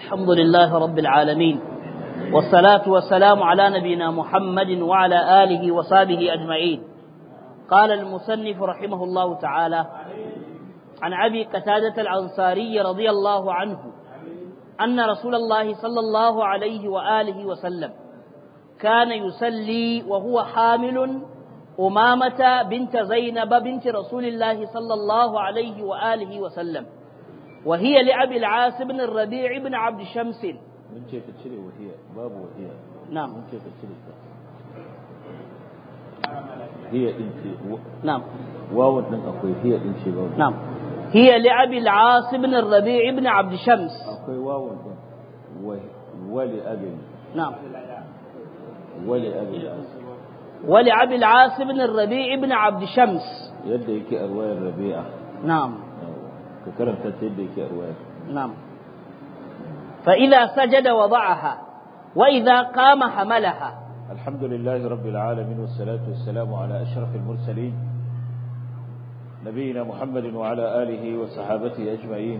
الحمد لله رب العالمين والصلاة والسلام على نبينا محمد وعلى آله وصحبه أجمعين قال المصنف رحمه الله تعالى عن أبي قتادة الأنصاري رضي الله عنه أن رسول الله صلى الله عليه وآله وسلم كان يصلي وهو حامل أمامة بنت زينب بنت رسول الله صلى الله عليه وآله وسلم وهي لأبي العاص بن الربيع بن عبد شمس من ce ka cire wahiya babu wahiya نعم mun ce ka cire ta hiya din ce نعم wawan din akwai hiya din ce babu نعم هي لأبي العاص بن الربيع بن عبد شمس akwai wawan din wa- wali abin نعم wali abin ولأبي العاص بن الربيع بن عبد شمس yadda yake a ruwayar rabi'a نعم ka karanta ta yadda yake a ruwayar نعم فإذا سجد وضعها وإذا قام حملها الحمد لله رب العالمين والصلاة والسلام على أشرف المرسلين نبينا محمد وعلى آله وصحابته أجمعين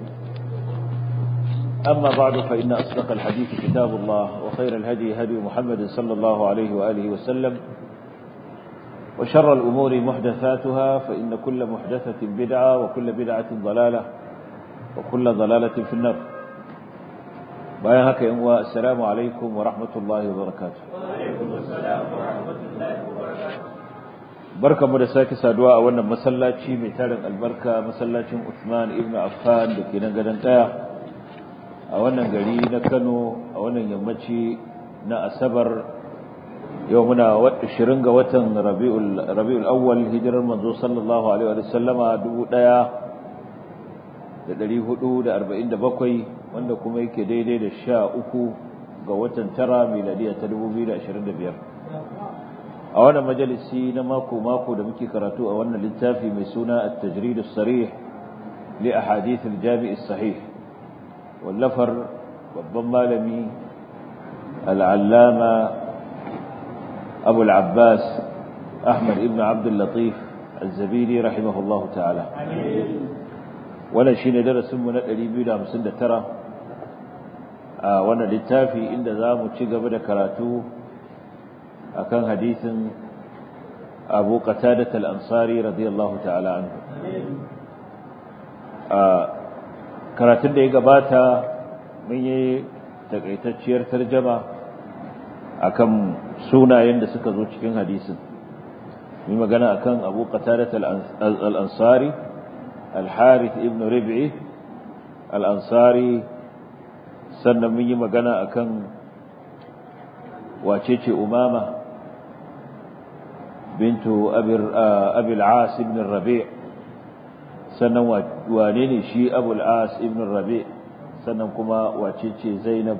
أما بعد فإن أصدق الحديث كتاب الله وخير الهدي هدي محمد صلى الله عليه وآله وسلم وشر الأمور محدثاتها فإن كل محدثة بدعة وكل بدعة ضلالة وكل ضلالة في النار bayan haka yan uwa assalamu alaikum wa rahmatullahi wa barakatuh barkamu da sake saduwa a wannan masallaci mai tarin albarka masallacin Uthman ibn Affan da ke nan gadon daya a wannan gari na Kano a wannan yammaci na Asabar yau muna 20 ga watan Rabiul Rabiul Awwal hijirar manzo sallallahu alaihi wa sallama 1447 wanda kuma yake daidai da sha uku ga watan tara miladiya ta 2025 a wannan majalisi na mako-mako da muke karatu a wannan littafi mai suna at-tajrid as-sarih li ahadith al-jami' as-sahih wallafar babban malami al-allama abu al-abbas ahmad ibn abd al-latif az-zabidi rahimahullahu ta'ala wannan shine darasin mu na 259 a wannan littafi inda za mu ci gaba da karatu akan hadisin Abu Qatadah al-Ansari radiyallahu ta'ala anhu a karatun da ya gabata mun yi takaitacciyar tarjama akan sunayen da suka zo cikin hadisin mun magana akan Abu Qatadah al-Ansari al-Harith ibn Rib'i al-Ansari sannan mun yi magana akan wacece umama bintu abil as ibn rabi sannan wane ne shi abul as ibn rabi sannan kuma wacece zainab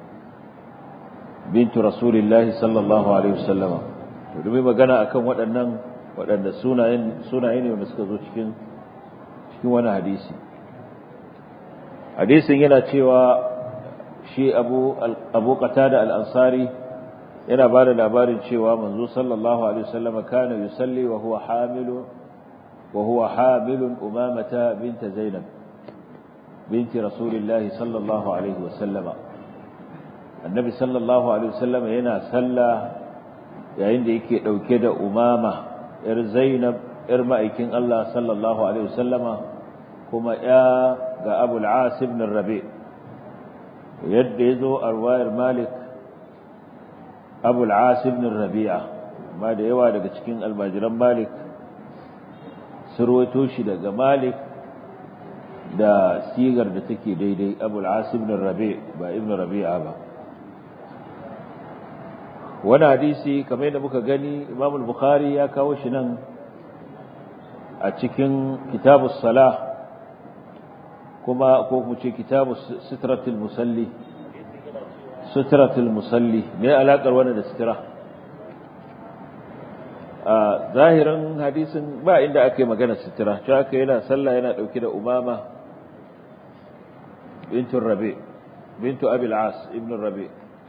bintu rasulillahi sallallahu alaihi wasallama to dumi magana akan waɗannan waɗanda sunayen sunaye ne wanda suka zo cikin cikin wani hadisi hadisin yana cewa shi abu abu qatada al-ansari yana ba da labarin cewa manzo sallallahu alaihi wasallam kana yusalli wa huwa hamilu wa huwa hamilun umamata bint zainab binti rasulillahi sallallahu alaihi wasallam annabi sallallahu alaihi wasallam yana salla yayin da yake dauke da umama yar zainab yar ma'aikin Allah sallallahu alaihi wasallama kuma ya ga abul as ibn rabi' yadda ya zo a ruwayar malik abul ibn rabi'a amma da yawa daga cikin almajiran malik sun rawaito shi daga malik da sigar da take daidai abul ibn rabi' ba ibn rabi'a ba wani hadisi kamar yadda muka gani imam al-bukhari ya kawo shi nan a cikin kitabus salah kuma ko mu ce kitabu sitratul musalli sitratul musalli me alakar wannan da sitra a zahirin hadisin ba inda aka yi magana sitra cewa aka yana sallah yana dauke da umama bintu rabi bintu abil as ibn rabi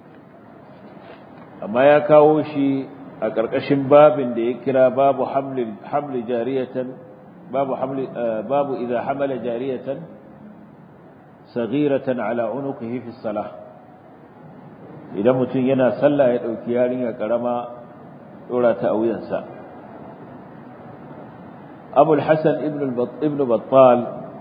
amma ya kawo shi a ƙarƙashin babin da ya kira babu hamli jariyatan babu hamli babu idza hamala jariyatan saghiratan ala unuqihi fi salah idan mutum yana sallah ya dauki yarinya karama dora ta a wuyansa Abu al-Hasan ibn ibn Battal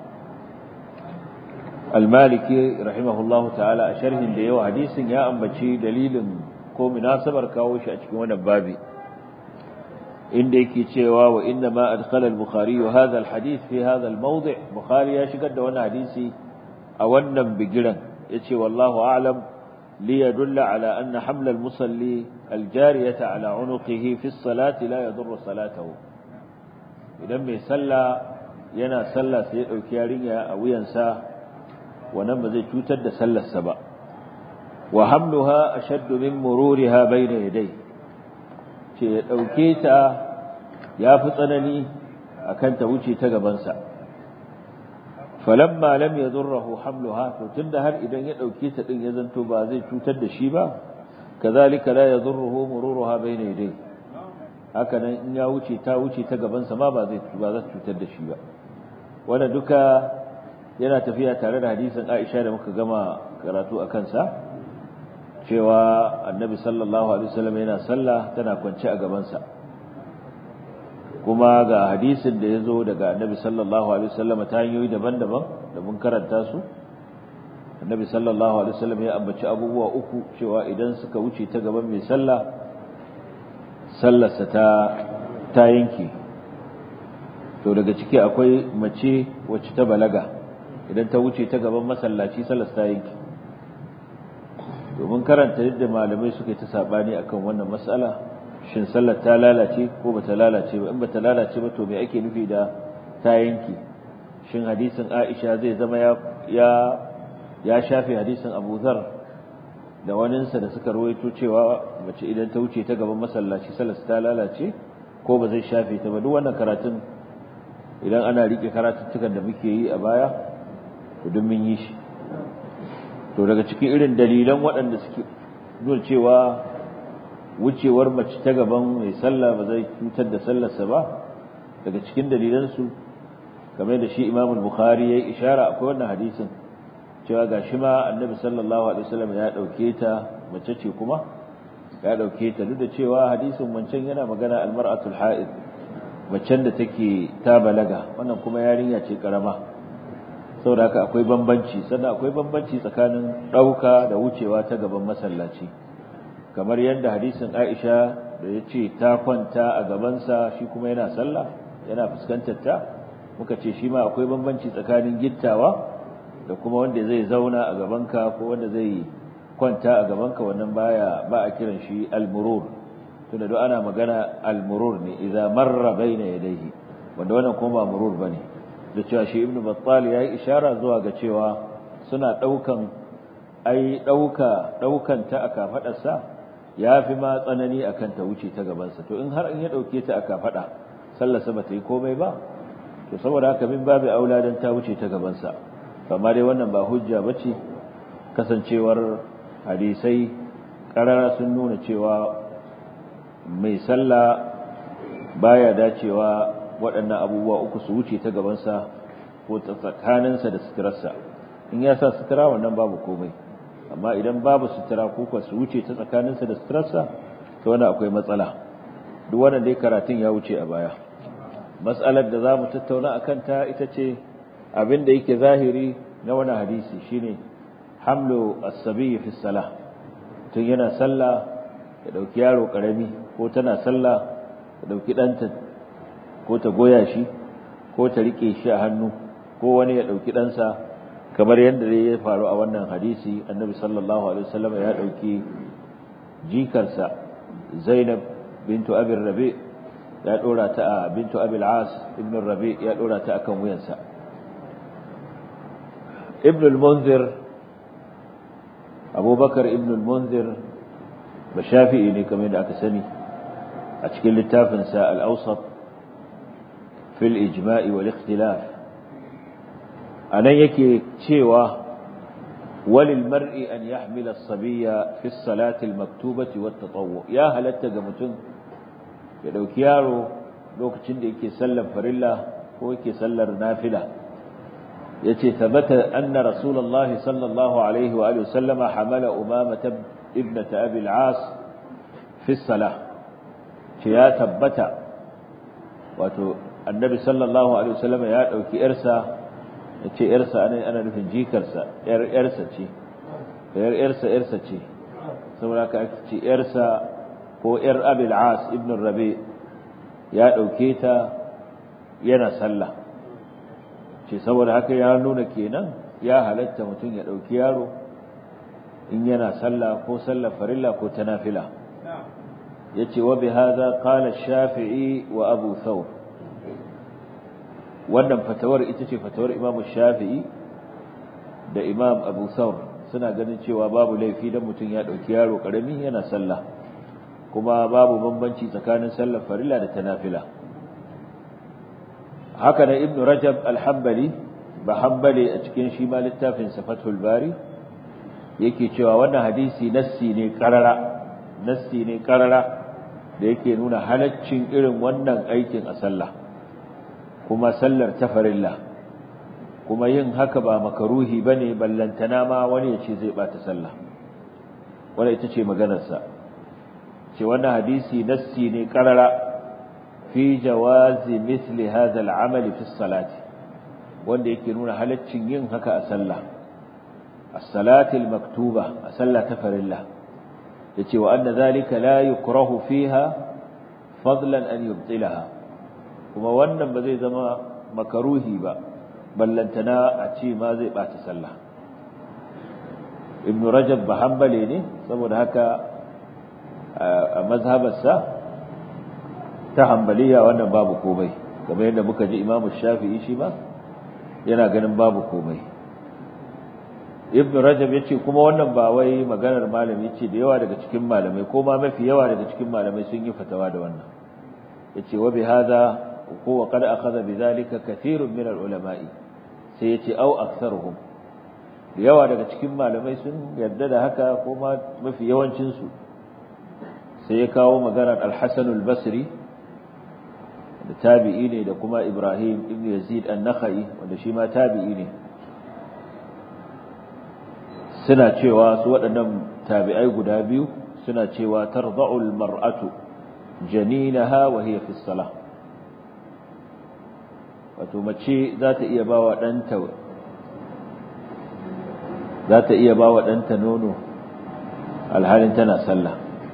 al-Maliki rahimahullahu ta'ala a sharhin da yawa hadisin ya ambaci dalilin ko munasabar kawo shi a cikin wannan babi inda yake cewa wa inna ma adkhala al-bukhari hadha al-hadith fi hadha al-mawdi' bukhari ya shigar da wannan hadisi a wannan bigiran yace wallahu a'lam li yadulla ala anna hamla al-musalli al-jariyata ala unuqihi fi as-salati la yadurru salatahu idan mai sallah yana sallah sai ya dauki yarinya a wuyansa wannan ba zai cutar da sallarsa ba wa hamluha ashaddu min mururiha bayna yadayhi ce ya ɗauke ta ya fi tsanani a kan ta wuce ta gabansa falamma lam ya zurrahu hamluha to tunda har idan ya ɗauke ta ɗin ya zanto ba zai cutar da shi ba kazalika la yadurruhu mururuha bayna yadayhi haka nan in ya wuce ta wuce ta gabansa ma ba zai ba za cutar da shi ba wannan duka yana tafiya tare da hadisin Aisha da muka gama karatu a kansa cewa annabi sallallahu alaihi wasallam yana sallah tana kwance a gabansa kuma ga hadisin da ya zo daga annabi sallallahu alaihi wasallam ta hanyoyi daban-daban da mun karanta su annabi sallallahu alaihi wasallam ya ambaci abubuwa uku cewa idan suka wuce ta gaban mai sallah sallarsa ta ta yanke to daga ciki akwai mace wacce ta balaga idan ta wuce ta gaban masallaci sallarsa ta yanke domin karanta yadda malamai suka yi ta sabani akan wannan mas'ala shin sallar ta lalace ko bata lalace ba in bata lalace ba to me ake nufi da ta yanki shin hadisin Aisha zai zama ya ya ya shafe hadisin Abu Dharr da waninsa da suka rawaito cewa mace idan ta wuce ta gaban masallaci sallar ta lalace ko ba zai shafe ta ba duk wannan karatun idan ana rike karatuttukan da muke yi a baya to duk mun yi shi to daga cikin irin dalilan waɗanda suke nuna cewa wucewar mace ta gaban mai sallah ba zai cutar da sallarsa ba daga cikin dalilansu kamar da shi Imam Bukhari yayi ishara akwai wannan hadisin cewa gashi ma Annabi sallallahu alaihi wasallam ya dauke ta mace ce kuma ya dauke ta duk da cewa hadisin wancan yana magana almar'atul ha'id macen da take ta balaga wannan kuma yarinya ce karama saboda haka akwai bambanci sannan akwai bambanci tsakanin ɗauka da wucewa ta gaban masallaci kamar yadda hadisin Aisha da ya ce ta kwanta a gabansa shi kuma yana sallah yana fuskantar ta muka ce shi ma akwai bambanci tsakanin gittawa da kuma wanda zai zauna a gabanka ko wanda zai kwanta a gabanka wannan baya ba a kiran shi al-murur tunda duk ana magana al-murur ne idza marra baina yadayhi wanda wannan kuma ba murur bane da cewa shi ibnu battal yayi ishara zuwa ga cewa suna daukan ai dauka daukan ta aka fadarsa yafi ma tsanani akan ta wuce ta gaban sa to in har in ya dauke ta aka fada sallar sa bata yi komai ba to saboda haka min babu aula dan ta wuce ta gaban sa amma dai wannan ba hujja bace kasancewar hadisai karara sun nuna cewa mai sallah baya dacewa waɗannan abubuwa uku su wuce ta gabansa ko ta tsakaninsa da suturarsa in ya sa sutura wannan babu komai amma idan babu sutura ko kuwa su wuce ta tsakaninsa da suturarsa to wannan akwai matsala duk wannan dai karatun ya wuce a baya matsalar da za mu tattauna a kanta ita ce abin da yake zahiri na wani hadisi shine hamlu as-sabi fi salah tun yana sallah ya dauki yaro karami ko tana sallah ya dauki ɗanta ko ta goya shi ko ta rike shi a hannu ko wani ya dauki ɗansa kamar yadda ya faru a wannan hadisi annabi sallallahu alaihi wasallam ya dauki jikarsa zainab bintu abi rabi ya dora ta a bintu abi al-as ibn rabi ya dora ta akan wuyansa ibn al-munzir abubakar ibn al-munzir ba shafi'i ne kamar yadda aka sani a cikin littafinsa al-awsat في الإجماع والاختلاف أنا يكي تشيوة وللمرء أن يحمل الصبي في الصلاة المكتوبة والتطوع يا هل التقمتن يدو كيارو لوك تشند يكي سلم فرلا هو يكي سلر نافلة yace thabata anna rasulullahi sallallahu alaihi wa alihi wasallama hamala umama ibnat abi al-as fi salah ce ya tabbata wato annabi sallallahu alaihi wasallama ya dauki yarsa yace yarsa ana ana nufin jikarsa yar yarsa ce yar yarsa yarsa ce saboda ka ce yarsa ko yar abi al-as ibn rabi ya dauke ta yana sallah ce saboda haka ya nuna kenan ya halatta mutum ya ɗauki yaro in yana sallah ko sallar farilla ko ta nafila ya ce wa bihaza qala shafi'i wa abu thawr wannan fatawar ita ce fatawar imam shafi'i da imam abu thawr suna ganin cewa babu laifi dan mutum ya ɗauki yaro ƙarami yana sallah kuma babu bambanci tsakanin sallar farilla da ta nafila haka da ibn rajab al-hanbali ba hanbali a cikin shi ma littafin fathul bari yake cewa wannan hadisi nassi ne karara nassi ne karara da yake nuna halaccin irin wannan aikin a sallah kuma sallar tafarilla kuma yin haka ba makaruhi bane ballantana ma wani ya ce zai bata sallah wannan ita ce maganarsa ce wannan hadisi nassi ne karara في جواز مثل هذا العمل في الصلاة wanda yake nuna halaccin yin haka a sallah as-salati al-maktuba a sallah ta farilla yace wa anna zalika la yukrahu fiha fadlan an yubtilaha kuma wannan ba zai zama makaruhi ba ballantana a ce ma zai bata sallah ibn rajab ba hanbali ne saboda haka a mazhabarsa ta hambaliya wannan babu komai kamar yadda muka ji imamu shafi'i shi ba yana ganin babu komai ibn rajab yace kuma wannan ba wai maganar malami yace da yawa daga cikin malamai ko ma mafi yawa daga cikin malamai sun yi fatawa da wannan yace wa bi hada ko wa qad akhadha bi dhalika kathirun min al-ulama'i sai yace au aktharuhum da yawa daga cikin malamai sun yarda da haka ko ma mafi yawancin su sai ya kawo maganar al-hasan al-basri da tabi'i ne da kuma Ibrahim ibn Yazid an-Nakhai wanda shi ma tabi'i ne suna cewa su waɗannan tabi'ai guda biyu suna cewa tarda'ul mar'atu janinaha wa hiya fi salah wato mace za ta iya bawa ɗanta za ta iya bawa ɗanta nono alhalin tana sallah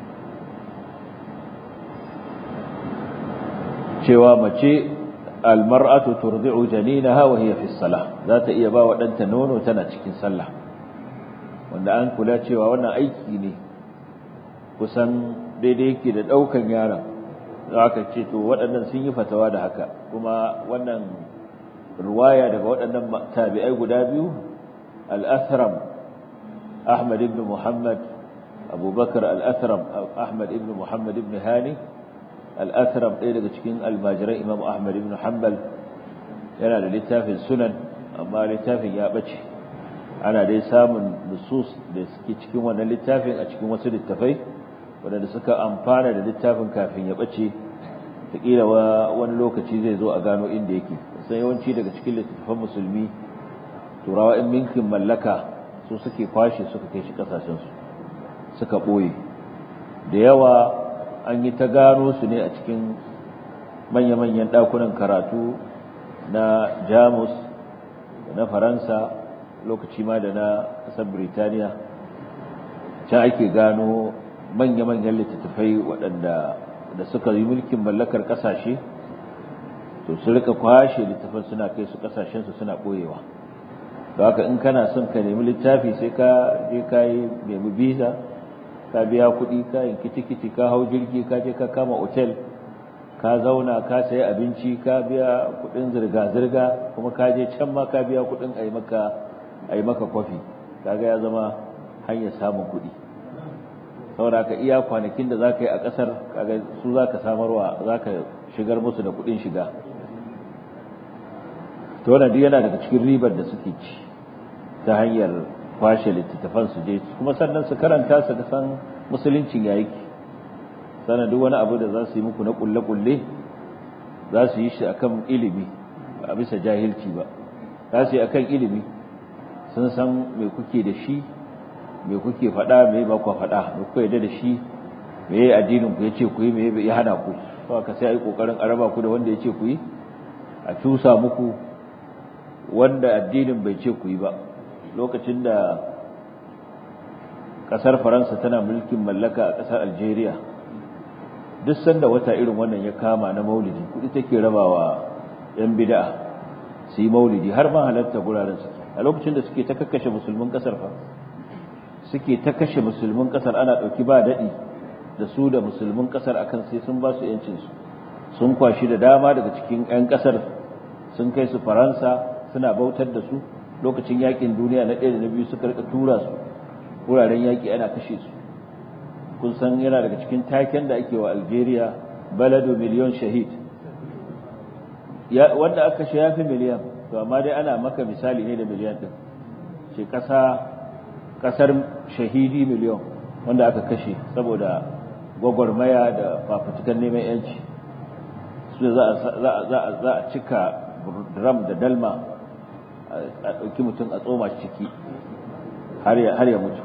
cewa mace almar'atu turdi'u janinaha wa hiya fi salah za ta iya ba wa danta nono tana cikin sallah wanda an kula cewa wannan aiki ne kusan daidai yake da daukan yaron aka ce to waɗannan sun yi fatawa da haka kuma wannan ruwaya daga waɗannan tabi'ai guda biyu al-athram ahmad ibn muhammad abubakar al-athram ahmad ibn muhammad ibn hani al'atharam ɗaya daga cikin almajiran imam ahmad ibn hanbal yana da littafin sunan amma littafin ya ɓace ana dai samun nusus da suke cikin wannan littafin a cikin wasu littafai waɗanda suka amfana da littafin kafin ya ɓace taƙila wani lokaci zai zo a gano inda yake sai yawanci daga cikin littattafan musulmi turawa in minkin mallaka su suke kwashe suka kai shi ƙasashensu suka ɓoye da yawa an yi ta gano su ne a cikin manya-manyan ɗakunan karatu na jamus da na faransa lokaci ma da na ƙasar birtaniya can ake gano manya-manyan littattafai waɗanda da suka yi mulkin mallakar ƙasashe to su rika kwashe littattafan suna kai su ƙasashensu suna ɓoyewa da haka in kana son ka nemi littafi sai ka je ka yi nemi visa ka biya kuɗi ka yanki tikiti ka hau jirgi ka je ka kama otel ka zauna ka sayi abinci ka biya kuɗin zirga-zirga kuma ka je can ma ka biya kuɗin a yi maka kwafi kaga ya zama hanyar samun kuɗi saboda ka iya kwanakin da za ka yi a ƙasar kaga su za ka samarwa za ka shigar musu da kuɗin shiga to wannan duk yana daga cikin ribar da suke ci ta hanyar kwashe littattafan su je kuma sannan su karanta su san musuluncin ya yake sannan duk wani abu da za su yi muku na kulle-kulle za su yi shi akan ilimi ba a bisa jahilci ba za su yi akan ilimi sun san me kuke da shi me kuke faɗa me ba ku faɗa me kuka yarda da shi me yayi addinin ku yace ku yi me ya hana ku to ka sai ai kokarin araba ku da wanda yace ku yi a tusa muku wanda addinin bai ce ku yi ba lokacin da kasar Faransa tana mulkin mallaka a kasar Algeria duk sanda wata irin wannan ya kama na maulidi kudi take rabawa yan bid'a su yi maulidi har ma halarta guraren suke a lokacin da suke ta kakkashe musulmin kasar fa suke ta kashe musulmin kasar ana dauki ba dadi da su da musulmin kasar akan sai sun ba su yancin su sun kwashi da dama daga cikin yan kasar sun kai su Faransa suna bautar da su lokacin yakin duniya na ɗaya da na biyu suka rika tura su wuraren yaki ana kashe su kun san yana daga cikin taken da ake wa Algeria baladu miliyon shahid ya wanda aka kashe yafi miliyan to amma dai ana maka misali ne da miliyan din ce kasa kasar shahidi miliyon wanda aka kashe saboda gwagwarmaya da fafutukan neman yanci su za a za a cika drum da dalma a ɗauki mutum a tsoma ciki har ya mutu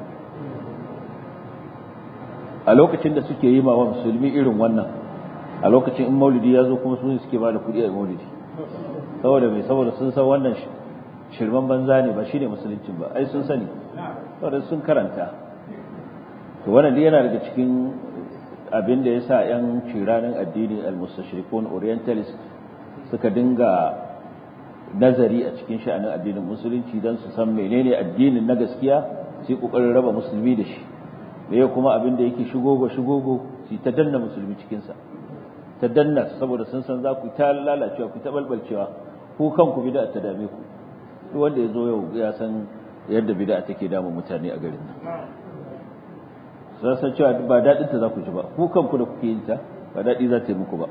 a lokacin da suke yi ma wa musulmi irin wannan a lokacin in maulidi ya zo kuma sun suke ba da kuɗi a maulidi saboda mai saboda sun san wannan shirman banza ne ba shine musuluncin ba ai sun sani saboda sun karanta to wannan dai yana daga cikin abin da yasa yan ciranin addini al-mustashrikun orientalist suka dinga nazari a cikin sha'anin addinin musulunci don su san menene addinin na gaskiya sai kokarin raba musulmi da shi meye kuma abin da yake shigogo shigogo su ta danna musulmi cikinsa ta danna saboda sun san za ku ta lalacewa ku ta balbalcewa ku kanku bid'a ta dame ku duk wanda ya zo yau ya san yadda bid'a take damun mutane a garin nan sun san cewa ba daɗin ta za ku ji ba ku kanku da kuke yin ta ba daɗi za ta yi muku ba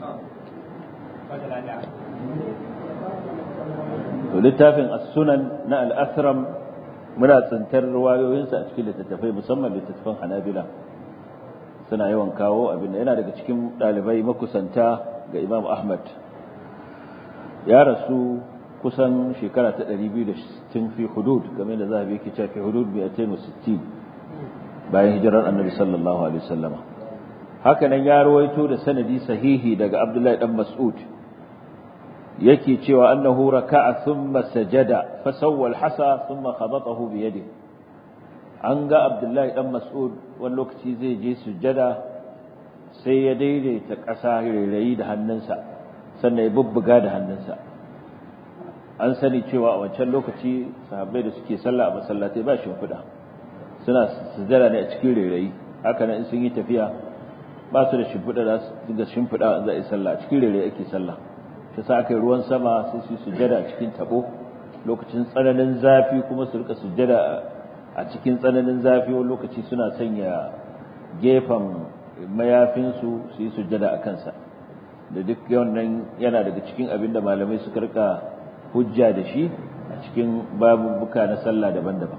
to littafin as-sunan na al-asram muna tsintar ruwayoyinsa a cikin littattafai musamman littattafan hanabila suna yawan kawo abin da yana daga cikin ɗalibai makusanta ga imam ahmad ya rasu kusan shekara ta 260 fi hudud game da zahabi yake cewa fi hudud 260 bayan hijirar annabi sallallahu alaihi wasallama haka nan ya rawaito da sanadi sahihi daga abdullahi dan mas'ud yake cewa annahu raka'a thumma sajada fa sawwa al-hasa thumma khabatahu bi yadihi an ga abdullahi dan mas'ud wani lokaci zai je sujjada sai ya daidaita ƙasa rairayi da hannunsa sannan ya bubbuga da hannunsa an sani cewa a wancan lokaci sahabbai da suke sallah a masallatai ba shimfiɗa suna sujjada ne a cikin rairayi haka nan in sun yi tafiya ba su da shimfiɗa za su dinga shimfiɗa za a yi sallah a cikin rairayi ake sallah ta sa aka yi ruwan sama sai su sujjada a cikin tabo lokacin tsananin zafi kuma su rika sujjada a cikin tsananin zafi wani lokaci suna sanya gefen mayafinsu su yi sujjada a kansa da duk wannan yana daga cikin abin da malamai suka rika hujja da shi a cikin babubuka na sallah daban-daban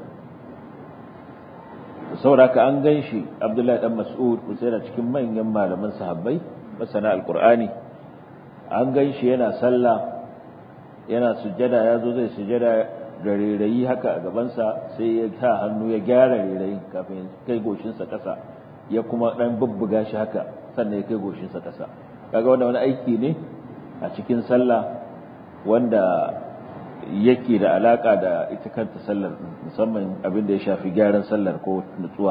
sauraka an gan shi abdullahi dan mas'ud da cikin manyan malaman sahabbai masana alkur'ani an gan shi yana sallah yana sujjada ya zo zai sujjada da rairayi haka a gabansa sai ya sa hannu ya gyara rairayin kafin kai goshinsa ƙasa ya kuma ɗan bubbuga shi haka sannan ya kai goshinsa ƙasa kaga wanda wani aiki ne a cikin sallah wanda yake da alaka da ita kanta sallar musamman abin da ya shafi gyaran sallar ko nutsuwa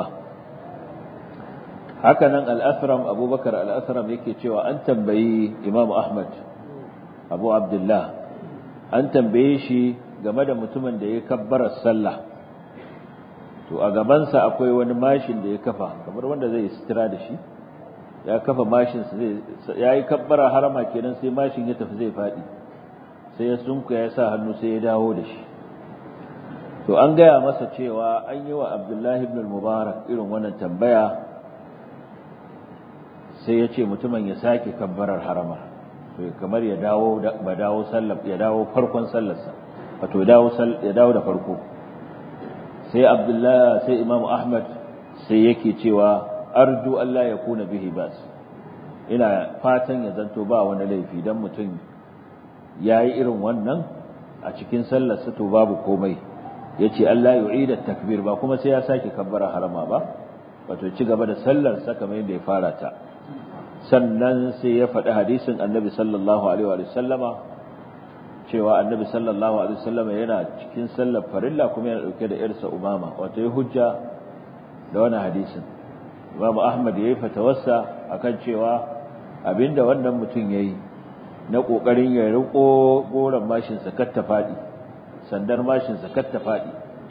haka nan al-asram abubakar al-asram yake cewa an tambayi imamu ahmad abu abdullah an tambaye shi game da mutumin da ya kabbara sallah to a gabansa akwai wani mashin da ya kafa kamar wanda zai sitira da shi ya kafa mashin zai ya yi kabbara harama kenan sai mashin ya tafi zai faɗi sai ya sunku ya sa hannu sai ya dawo da shi to an gaya masa cewa an yi wa abdullahi ibn mubarak irin wannan tambaya sai ya ce mutumin ya sake kabbarar harama kamar ya dawo ba dawo sallar ya dawo farkon sallarsa wato ya dawo da farko sai abdullahi sai imam ahmad sai yake cewa arju Allah ya kuna bihi bas ina fatan ya zanto ba wani laifi dan mutum yayi irin wannan a cikin sallarsa to babu komai yace Allah yu'ida takbir ba kuma sai ya sake kabbara harama ba wato ci gaba da sallar sa kamar yadda ya fara ta sannan sai ya faɗi hadisin annabi sallallahu alaihi wa sallama cewa annabi sallallahu alaihi wa sallama yana cikin sallar farilla kuma yana dauke da irsa umama wato ya hujja da wannan hadisin Imam Ahmad yayi fatawarsa akan cewa abinda wannan mutum yayi na kokarin ya riko goran mashin sa kar ta fadi sandar mashin sa kar ta fadi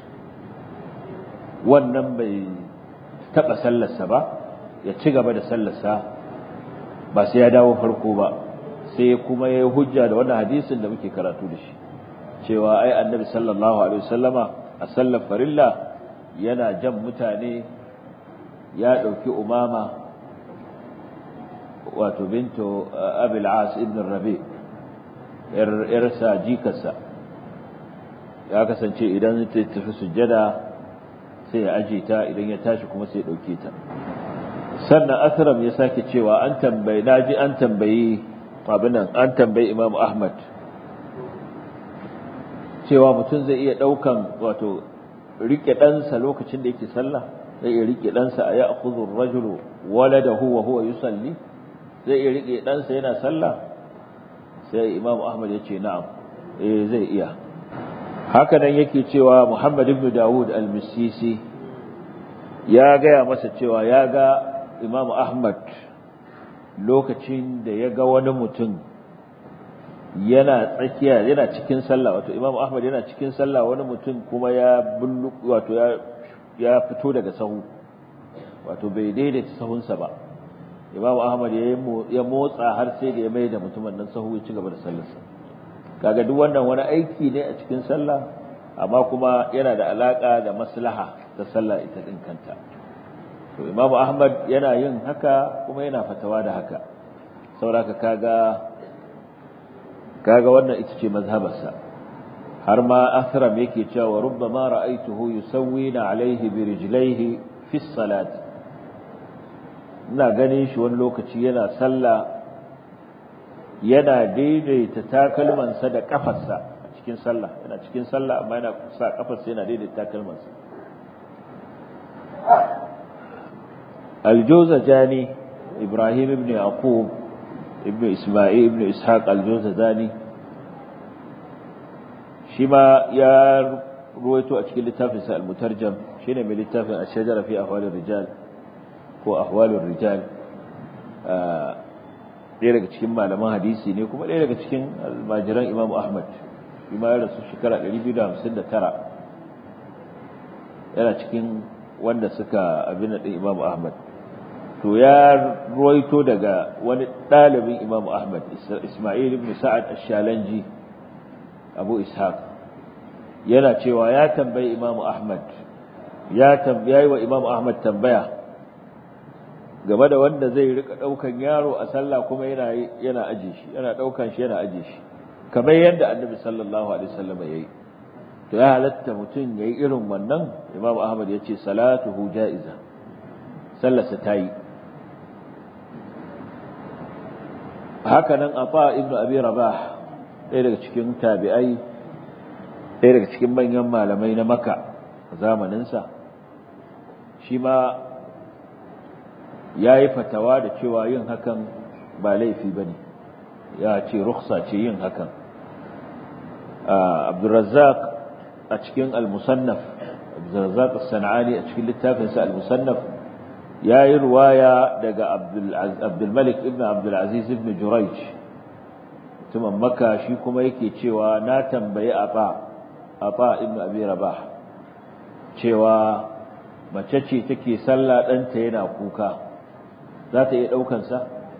wannan bai taba sallarsa ba ya ci gaba da sallarsa ba sai ya dawo farko ba sai kuma ya hujja da wannan hadisin da muke karatu da shi cewa ai annabi sallallahu alaihi wasallama a sallar farilla yana jan mutane ya dauki umama wato bintu abil as ibn rabi yarsa jikarsa ya kasance idan ta tafi sujjada sai ya aje ta idan ya tashi kuma sai ya dauke ta sannan asram ya sake cewa an tambayi naji an tambayi abinan an tambayi imam ahmad cewa mutum zai iya daukan wato rike ɗansa lokacin da yake sallah zai iya rike ɗansa a ya akhudhu rajulu waladahu wa huwa yusalli zai iya rike ɗansa yana sallah sai imam ahmad ya ce na'am eh zai iya haka nan yake cewa muhammad ibn dawud al-misisi ya gaya masa cewa ya ga imam ahmad lokacin da ya ga wani mutum yana tsakiya yana cikin sallah wato imam ahmad yana cikin sallah wani mutum kuma ya bullu wato ya ya fito daga sahu wato bai daidaita sahunsa ba imam ahmad ya motsa har sai da ya mai da mutumin nan sahu ya ci gaba da sallarsa kaga duk wannan wani aiki ne a cikin sallah amma kuma yana da alaka da maslaha ta sallah ita din kanta to imam ahmad yana yin haka kuma yana fatawa da haka sauraka kaga kaga wannan ita ce mazhabarsa har ma athram yake cewa rubbama ra'aytuhu yusawwina alayhi bi rijlaihi fi salat ina ganin shi wani lokaci yana sallah yana daidaita takalmansa da kafarsa a cikin sallah yana cikin sallah amma yana sa kafarsa yana daidaita takalmansa الجوزجاني إبراهيم بن يعقوب ابن إسماعيل ابن إسحاق الجوزجاني شما يا رويتو أشكال لتافس المترجم شين من لتافس الشجرة في أحوال الرجال هو أحوال الرجال ɗaya daga cikin malaman hadisi ne kuma ɗaya daga cikin almajiran Imam Ahmad shi ma ya rasu shekara 259 yana cikin wanda suka abin da Imam Ahmad to ya ruwaito daga wani ɗalibin Imam Ahmad Ismail ibn Sa'ad Ash-Shalanji Abu Ishaq yana cewa ya tambayi Imam Ahmad ya tambayi wa Imam Ahmad tambaya game da wanda zai rika daukan yaro a sallah kuma yana yana aje shi yana daukan shi yana aje shi kamar yadda Annabi sallallahu alaihi wasallam yayi to ya halatta mutum yayi irin wannan Imam Ahmad yace salatuhu jaiza sallarsa tayi haka nan Afa ibn Abi Rabah ɗaya daga cikin tabi'ai ɗaya daga cikin manyan malamai na Makka zamaninsa shi ma ya yi fatawa da cewa yin hakan ba laifi ba ne ya ce ruksa ce yin hakan abdurrazzaq a cikin al-musannaf abdurrazzaq sana'ani a cikin littafinsa al-musannaf ya yi ruwaya daga abdulmalik ibn abdulaziz ibn jurayj mutumin maka shi kuma yake cewa na tambayi aba aba ibn abi rabah cewa mace ce take sallah ɗanta yana kuka za ta iya ɗaukansa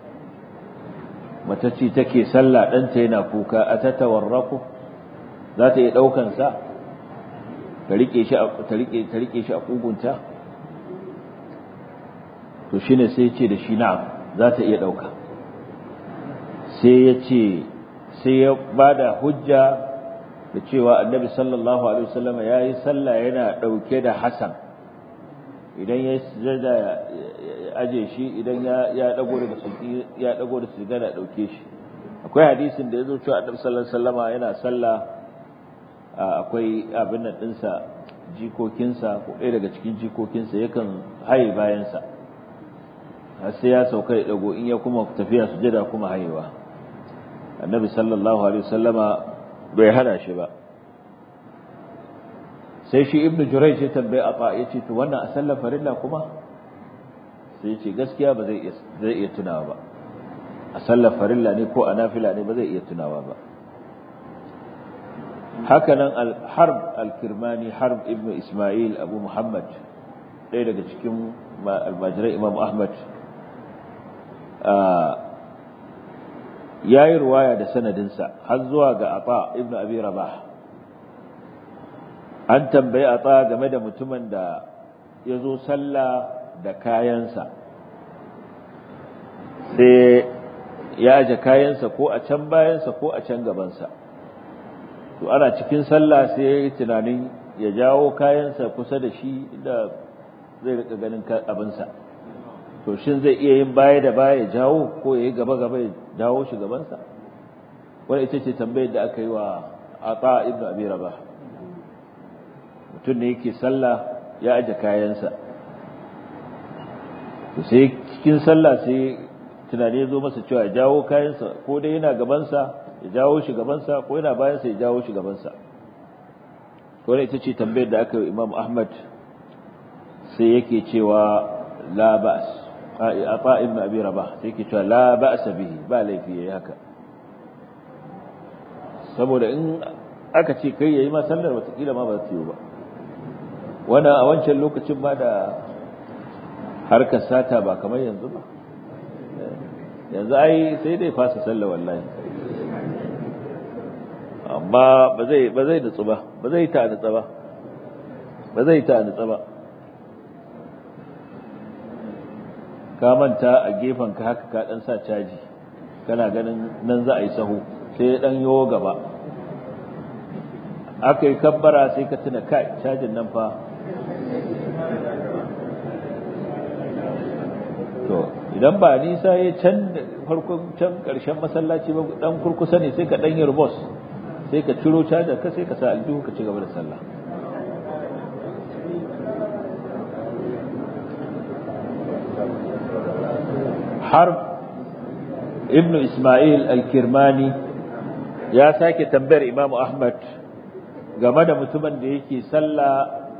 mace ce take sallah ɗanta yana kuka a ta tawarraku za ta iya ɗaukansa ta riƙe shi a ƙugunta to shi ne sai ce da shi na'am za ta iya ɗauka sai ya ce sai ya ba da hujja da cewa annabi sallallahu alaihi wasallam ya yi sallah yana ɗauke da Hassan idan ya sujada ya aje shi idan ya ya dago daga sujudi ya dago da sujada dauke shi akwai hadisin da yazo cewa annabi sallallahu alaihi wasallama yana sallah akwai abin nan ɗinsa jikokinsa ko ɗaya daga cikin jikokinsa yakan haye bayansa har sai ya sauka ya dago in ya kuma tafiya sujada kuma hayewa annabi sallallahu alaihi wasallama bai hana shi ba sai shi ibnu jurayj ya tambaye ata yace to wannan a sallar farilla kuma sai yace gaskiya ba zai zai iya tunawa ba a sallar farilla ne ko a nafila ne ba zai iya tunawa ba hakanan al-harb al-kirmani harb ibnu isma'il abu muhammad ɗaya daga cikin almajirai imam ahmad ya yi ruwaya da sanadinsa har zuwa ga ata ibn abi rabah an tambayi ata game da mutumin da ya zo sallah da kayansa sai ya aje kayansa ko a can bayansa ko a can gabansa to ana cikin sallah sai ya yi tunanin ya jawo kayansa kusa da shi da zai rika ganin abinsa to shin zai iya yin baya da baya ya jawo ko ya yi gaba gaba ya jawo shi gabansa wani ita ce tambayar da aka yi wa ata ibn abi rabah mutum ne yake sallah ya aje kayansa to sai cikin sallah sai tunani ya zo masa cewa ya jawo kayansa ko dai yana gabansa ya jawo shi gabansa ko yana bayansa ya jawo shi gabansa wani ita ce tambayar da aka yi imam ahmad sai yake cewa la ba'as ata ibn abi rabah sai yake cewa la ba'sa bihi ba laifi yayi haka saboda in aka ce kai yayi ma sallar watakila ma ba ta yi ba wannan a wancan lokacin ba da harkar sata ba kamar yanzu ba yanzu ai sai dai fasa sallar wallahi amma ba zai ba zai nutsu ba ba zai ta nutsa ba ba zai ta nutsa ba ka manta a gefen ka haka ka dan sa caji kana ganin nan za a yi sahu sai dan yo gaba aka yi kabbara sai ka tuna kai cajin nan fa to idan ba nisa ya can farkon can karshen masallaci ba dan kurkusa ne sai ka dan yi rubos sai ka ciro cajar ka sai ka sa aljihu ka ci gaba da sallah harb ibn ismail al-kirmani ya sake tambayar imam ahmad game da mutumin da yake sallah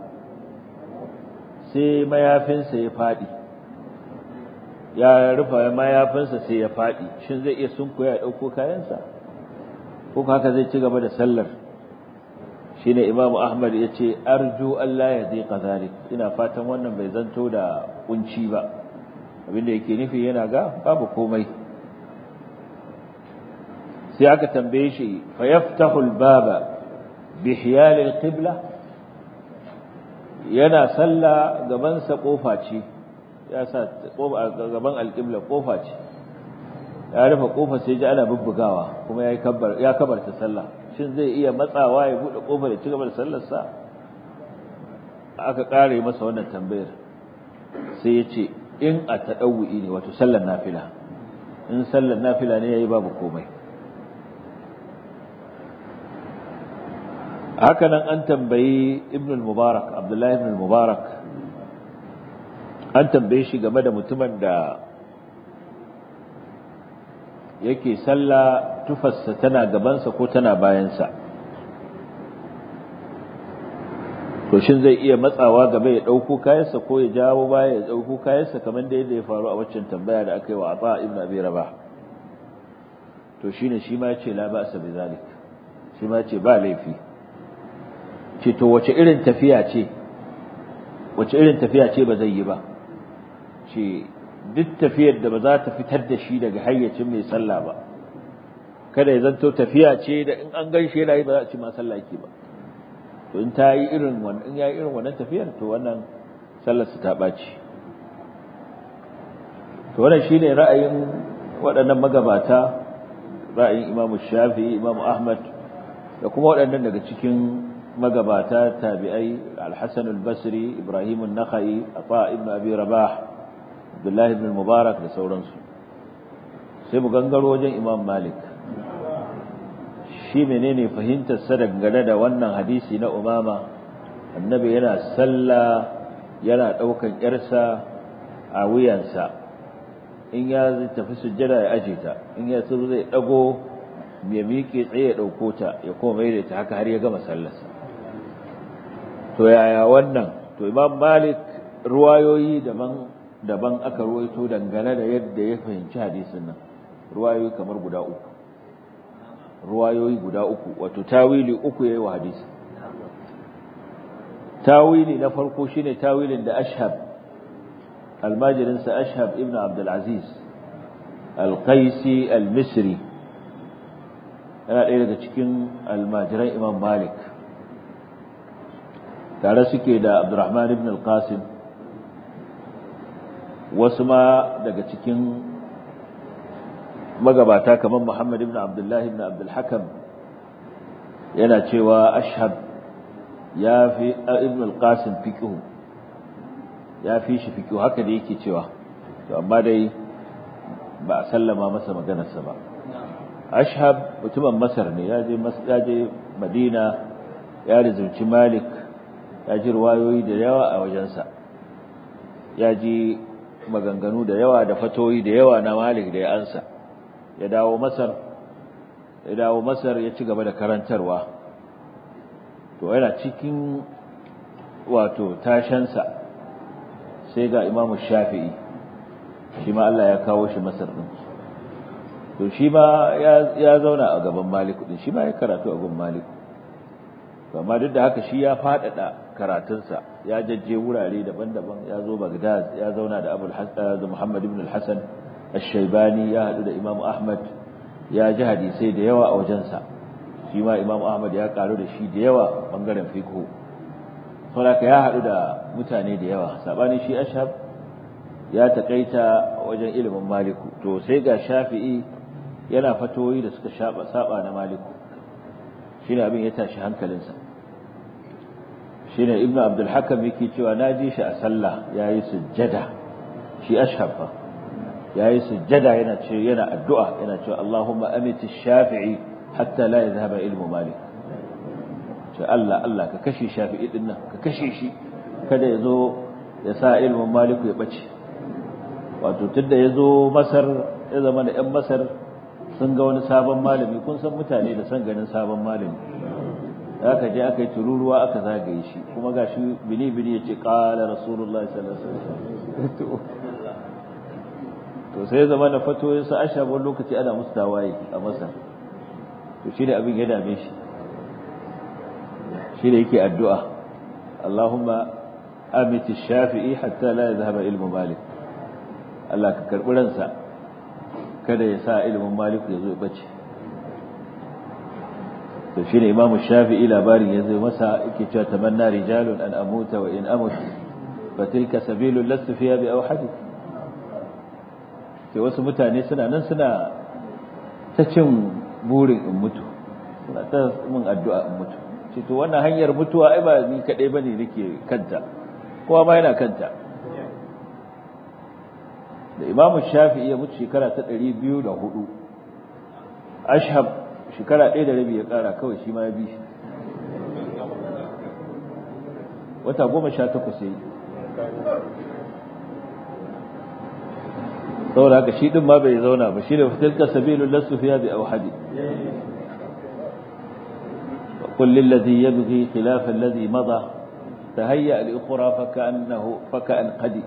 sai mayafinsa ya faɗi ya rufa mayafinsa sai ya faɗi shin zai iya sunkuya ya ɗauko kayansa ko haka zai ci gaba da sallar shine imam ahmad ya ce arju allah ya zai kazalik ina fatan wannan bai zanto da kunci ba abinda yake nufi yana ga babu komai sai aka tambaye shi fa yaftahu al-baba bi hiyal al-qibla yana salla gaban sa kofa ce ya sa gaban al-qibla kofa ce ya rufe kofa sai ji ana bubbugawa kuma yayi kabbar ya kabarta sallah shin zai iya matsawa ya bude kofar ya ci gaba da sallar sa aka kare masa wannan tambayar sai ya ce in a taɗawu'i ne wato sallar nafila in sallar nafila ne ya yi babu komai hakanan an tambayi ibn al-mubarak abdullahi ibn al-mubarak an tambaye shi game da mutumin da yake sallah tufarsa tana gabansa ko tana bayansa to shin zai iya matsawa gaba ya ɗauko kayansa ko ya jawo baya ya ɗauko kayansa kamar da yadda ya faru a waccan tambaya da aka yi wa Ata ibn Abi Rabah to shine shi ma yace la ba'sa bi zalik shi ma yace ba laifi ce to wace irin tafiya ce wace irin tafiya ce ba zai yi ba ce duk tafiyar da ba za ta fitar da shi daga hayyacin mai sallah ba kada ya zanto tafiya ce da in an gaishe yana yi ba za a ci ma sallah yake ba to in ta yi irin wannan in ya yi irin wannan tafiyar to wannan sallar su ta ɓaci to wannan shine ra'ayin waɗannan magabata ra'ayin Imam Shafi'i Imam Ahmad da kuma waɗannan daga cikin magabata tabi'ai Al-Hasan al-Basri Ibrahim an-Nakhai Afa ibn Abi Rabah Abdullah ibn Mubarak da sauransu sai mu gangaro wajen Imam Malik shi menene fahimtar sa dangane da wannan hadisi na umama annabi yana sallah yana daukan yarsa a wuyansa in ya tafi sujjada ya aje ta in ya so zai dago ya miƙe tsaye ya dauko ta ya koma mai da ta haka har ya gama sallarsa to yaya wannan to imam malik ruwayoyi daban daban aka ruwaito dangane da yadda ya fahimci hadisin nan ruwayoyi kamar guda uku ruwayoyi guda uku wato tawili uku yayi wa hadisi tawili na farko shine tawilin da ashhab almajirin sa ashhab ibn abdul aziz al-qaisi al-misri yana ɗaya daga cikin almajiran imam malik tare suke da abdurrahman ibn al-qasim wasu ma daga cikin magabata kamar Muhammad ibn Abdullah ibn Abdul Hakam yana cewa ashhab ya fi ibn al-Qasim fiqh ya fi shi fiqh haka da yake cewa to amma dai ba a sallama masa maganarsa ba ashhab mutumin Masar ne ya je ya je Madina ya rizunci Malik ya ji ruwayoyi da yawa a wajensa ya ji maganganu da yawa da fatoyi da yawa na Malik da ya ansa ya dawo Masar ya dawo Masar ya ci gaba da karantarwa to yana cikin wato tashansa sai ga Imam Shafi'i shi ma Allah ya kawo shi Masar din to shi ma ya zauna a gaban Malik din shi ma ya karatu a gaban Malik amma duk da haka shi ya faɗaɗa karatunsa ya jajje wurare daban-daban ya zo Baghdad ya zauna da Abu da Muhammad ibn al-Hasan al-Shaybani ya haɗu da Imam Ahmad ya ji hadisai da yawa a wajensa shi ma Imam Ahmad ya karu da shi da yawa bangaren fiqh saboda ya haɗu da mutane da yawa sabani shi Ashhab ya takaita wajen ilimin Maliku to sai ga Shafi'i yana fatoyi da suka saba na Maliku shine abin ya tashi hankalinsa shine ibnu abdul hakam yake cewa naji shi a sallah yayi sujjada shi ashhafa yayi sujjada yana ce yana addu'a yana cewa Allahumma amit ash-shafi'i hatta la yadhhaba ilmu malik ce Allah Allah ka kashe shafi'i din nan ka kashe shi kada yazo ya sa ilmin malik ya bace wato tunda yazo masar ya zama da yan masar sun ga wani sabon malami kun san mutane da san ganin sabon malami aka je aka yi tururuwa aka zagaye shi kuma ga shi bini bini ya ce ƙala rasulullah sallallahu alaihi wasallam to sai zama na fatoyin sa asha wani lokaci ana musu tawaye a masar to shi da abin ya dame shi shi da yake addu'a Allahumma amiti shafi'i hatta la yadhhaba ilmu malik Allah ka karbi ransa kada ya sa ilimin malik ya zo ya bace to shi ne imamu shafi'i labarin ya zai masa yake cewa tamanna rijalun an amuta wa in amut fa tilka sabilul lastu fiha bi awhadi ke wasu mutane suna nan suna ta cin burin in mutu suna ta min addu'a in mutu ce to wannan hanyar mutuwa ai ba ni kadai bane nake kanta kowa ma yana kanta da imamu shafi'i ya mutu shekara ta 204 ashhab shekara ɗaya da rabi ya ƙara kawai shi ma ya bi shi wata goma sha takwas ya yi saboda haka shi ɗin ma bai zauna ba shi da fitilka sabilun lasu fiya bi auhadi وقل للذي يبغي خلاف الذي مضى تهيأ لأخرى فكأنه فكأن قدي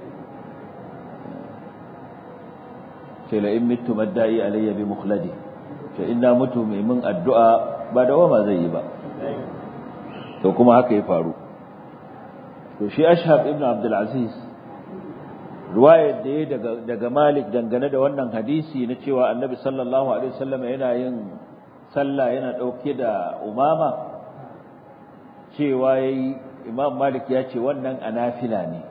لئن مت مدعي علي بمخلدي ce ina mutu mai min addu'a ba da wama zai yi ba to kuma haka ya faru to shi ashab ibn abdul aziz ruwayar da ya daga daga malik dangane da wannan hadisi na cewa annabi sallallahu alaihi wasallam yana yin sallah yana dauke da umama cewa yayi imam malik ya ce wannan anafila ne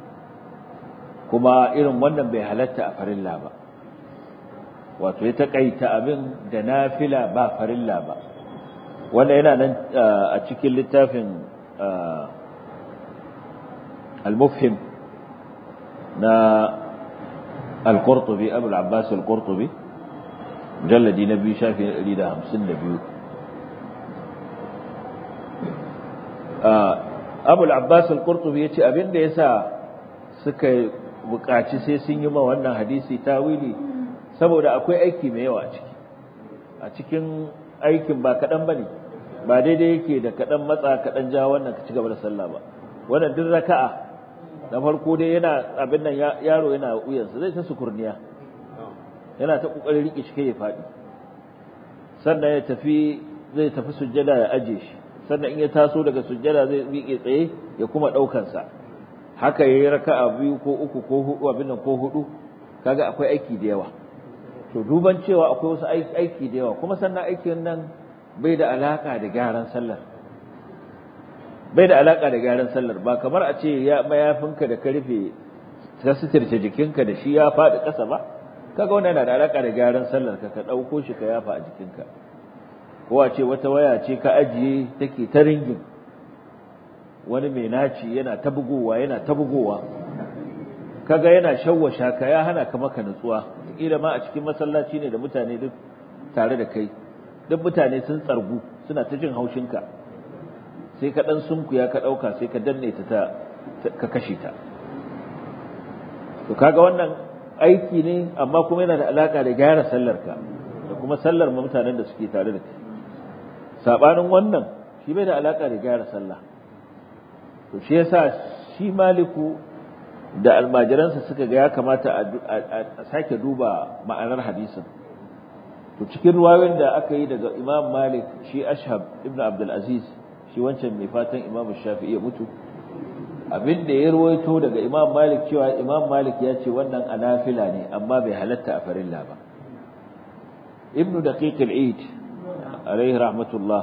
kuma irin wannan bai halatta a farilla ba wato ya taƙaita abin da nafila ba farilla ba wanda yana nan a cikin littafin al-mufhim na al-qurtubi abu al-abbas al-qurtubi mujalladi na biyu shafi 152 abul abbas al-qurtubi yace abinda yasa suka buƙaci sai sun yi ma wannan hadisi tawili saboda akwai aiki mai yawa a ciki a cikin aikin ba kaɗan ba ne ba daidai yake da kaɗan matsa kaɗan ja wannan ka ci gaba da sallah ba wannan duk raka'a na farko dai yana abin nan yaro yana wuyansa zai ta sukurniya yana ta kokarin rike shi kai ya faɗi sannan ya tafi zai tafi sujjada ya aje shi sannan in ya taso daga sujjada zai miƙe tsaye ya kuma ɗaukan sa haka yayi raka'a biyu ko uku ko hudu abin nan ko hudu kaga akwai aiki da yawa to duban cewa akwai wasu aiki da yawa kuma sannan aikin nan bai da alaka da gyaran sallar bai da alaka da gyaran sallar ba kamar a ce ya mayafinka da ka rufe ka suturce jikinka da shi ya faɗi ƙasa ba kaga wannan yana da alaka da gyaran sallar ka ka ɗauko shi ka yafa a jikinka ko a ce wata waya ce ka ajiye take ta ringin wani mai naci yana ta bugowa yana ta bugowa kaga yana shawwasha ka ya hana ka maka nutsuwa kila ma a cikin masallaci ne da mutane duk tare da kai duk mutane sun tsargu suna ta jin haushinka sai ka dan sunkuya ka dauka sai ka danne ta ka kashe ta to kaga wannan aiki ne amma kuma yana da alaka da gyara sallar ka da kuma sallar mutanen da suke tare da kai sabanin wannan shi bai da alaka da gyara sallah to shi yasa shi maliku da almajiransa suka ga ya kamata a sake duba ma'anar hadisin to cikin ruwayoyin da aka yi daga imam malik shi ashab ibn abdul aziz shi wancan mai fatan imam shafi'i ya mutu abin da ya ruwaito daga imam malik cewa imam malik ya ce wannan anafila ne amma bai halatta a farilla ba ibn daqiq al-eid alaihi rahmatullah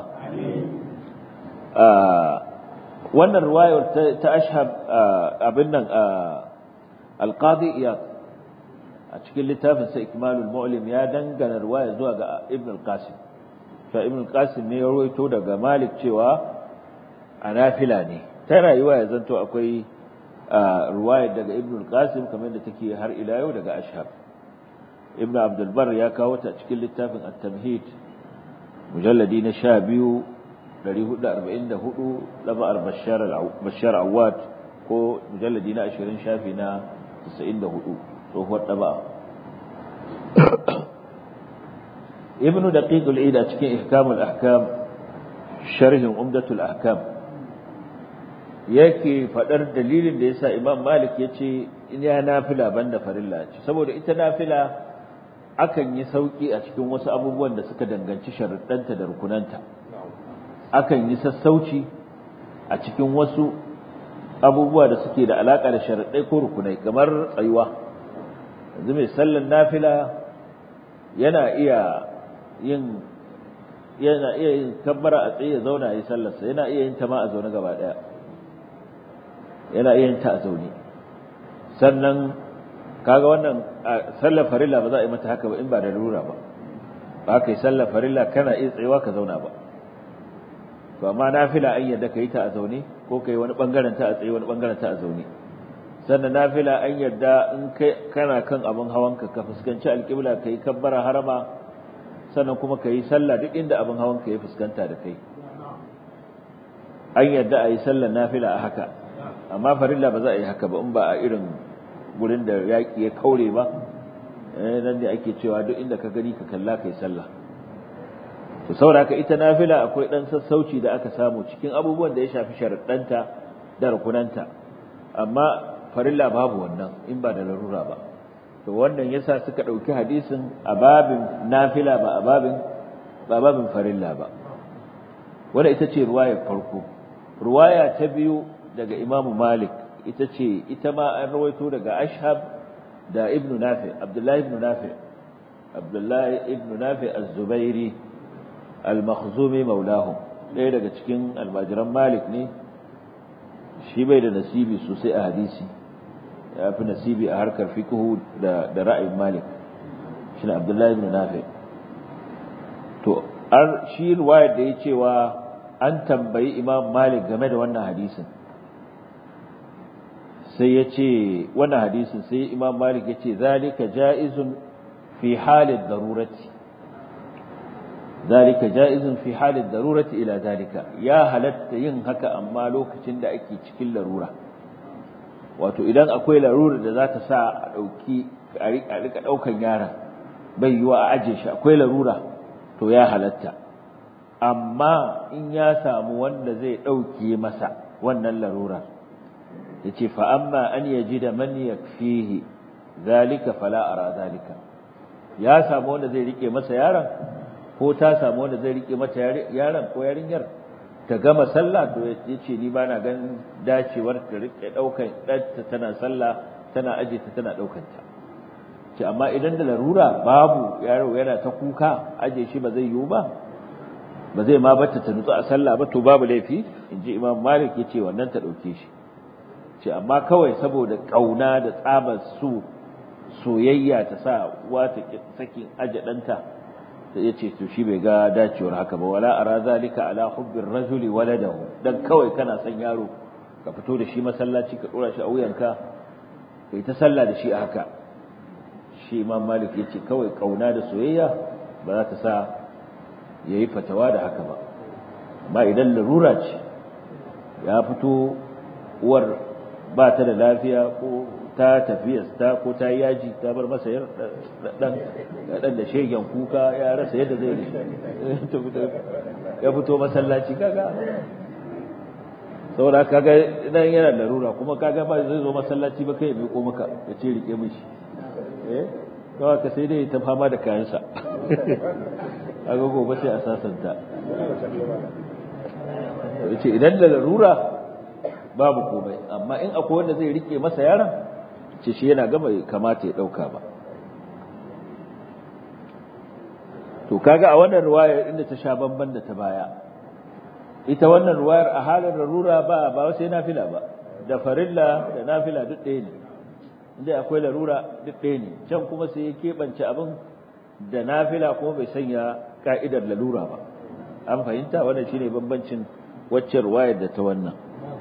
wannan ruwayar ta ashab abin nan alqadi iyad a cikin littafin sa ikmalul mu'lim ya dangana ruwaya zuwa ga ibn al-qasim fa ibn al-qasim ne ya rawaito daga malik cewa anafila ne ta rayuwa ya zanto akwai ruwaya daga ibn al-qasim kamar da take har ila yau daga ashab ibn abdul bar ya kawo ta cikin littafin at-tamhid mujalladi na 12 444 laba'ar bashar awad ko mujalladi na 20 shafi na 94 tsohuwar ɗaba'a ibnu daqiq al-id a cikin ihkamul ahkam sharhin umdatul ahkam yake fadar dalilin da yasa imam malik yace in ya nafila banda farilla ce saboda ita nafila akan yi sauki a cikin wasu abubuwan da suka danganci sharuɗanta da rukunanta akan yi sassauci a cikin wasu abubuwa da suke da alaka da sharaɗai ko rukunai kamar tsayuwa yanzu mai sallan nafila yana iya yin yana iya yin kabbara a tsaye ya zauna ya yi sallarsa yana iya yin ta ma a zaune gaba ɗaya yana iya yin ta a zaune sannan kaga wannan sallar farilla ba za a yi mata haka ba in ba da lura ba ba ka yi sallar farilla kana iya tsayuwa ka zauna ba to amma nafila an yadda ka yi ta a zaune ko ka yi wani bangaren ta a tsaye wani bangaren ta a zaune sannan nafila an yadda in kana kan abin hawanka ka fuskanci alƙibla ka yi kabbara harama sannan kuma ka yi sallah duk inda abin hawanka ya fuskanta da kai an yadda a yi sallar nafila a haka amma farilla ba za a yi haka ba in ba a irin gurin da yaƙi ya kaure ba nan ne ake cewa duk inda ka gani ka kalla ka yi sallah to saboda ita nafila akwai dan sassauci da aka samu cikin abubuwan da ya shafi sharaɗanta da rukunanta amma farilla babu wannan in ba da larura ba to wannan yasa suka ɗauki hadisin a babin nafila ba a babin ba babin farilla ba wanda ita ce ruwayar farko ruwaya ta biyu daga Imam Malik ita ce ita ma an rawaito daga Ashhab da Ibn Nafi Abdullahi ibn Nafi Abdullahi ibn Nafi Az-Zubairi al-Makhzumi maulahum ɗaya daga cikin almajiran Malik ne shi bai da nasibi sosai a hadisi ya fi nasibi a harkar fiqhu da da ra'ayin Malik shi ne Abdullahi ibn Nafi to ar shi riwayar da ya cewa an tambayi Imam Malik game da wannan hadisin sai ya ce wannan hadisin sai Imam Malik ya ce zalika ja'izun fi halin darurati zalika ja'izun fi halin darurati ila zalika ya halatta yin haka amma lokacin da ake cikin larura wato idan akwai larura da za ta sa a ɗauki a rika ɗaukan yaron bai yiwa a aje shi akwai larura to ya halatta amma in ya samu wanda zai ɗauke masa wannan larura ya ce fa'amma an yaji da man yakfihi zalika fala ara zalika ya samu wanda zai rike masa yaron ko ta samu wanda zai rike mata yaron ko yarinyar ta gama sallah to ya ce ni ba na ganin dacewar ta rike ɗaukan ɗanta tana sallah tana aje ta tana ɗaukanta ce amma idan da larura babu yaro yana ta kuka aje shi ba zai yiwu ba ba zai ma bata ta nutsu a sallah ba to babu laifi in ji imam malik ya ce wannan ta ɗauke shi ce amma kawai saboda ƙauna da tsabar su soyayya ta sa uwa ta sakin aje ɗanta ta ya ce to shi bai ga dacewar haka ba wala ara zalika ala hubbir rajuli waladahu dan kawai kana son yaro ka fito da shi masallaci ka dora shi a wuyanka kai ta sallah da shi a haka shi imam malik ya ce kawai ƙauna da soyayya ba za ta sa ya yi fatawa da haka ba amma idan larura ce ya fito uwar ba ta da lafiya ko ta tafiyasta ko ta yaji ta bar masa dan dan da shegen kuka ya rasa yadda zai yi ya fito masallaci kaga saboda kaga idan yana larura kuma kaga ba zai zo masallaci ba kai ya miƙo maka ya ce rike mishi eh kawai ka sai dai ta fama da kayansa kaga gobe sai a sasanta yace idan da larura babu komai amma in akwai wanda zai rike masa yaron ce shi yana gaba kamata ya dauka ba to kaga a wannan ruwayar inda ta sha bamban da ta baya ita wannan ruwayar a halin larura ba ba sai nafila ba da farilla da nafila duk ɗaya ne inda akwai larura duk ɗaya ne can kuma sai ya keɓance abin da nafila kuma bai sanya ka'idar lalura ba an fahimta wannan shine bambancin waccan ruwayar da ta wannan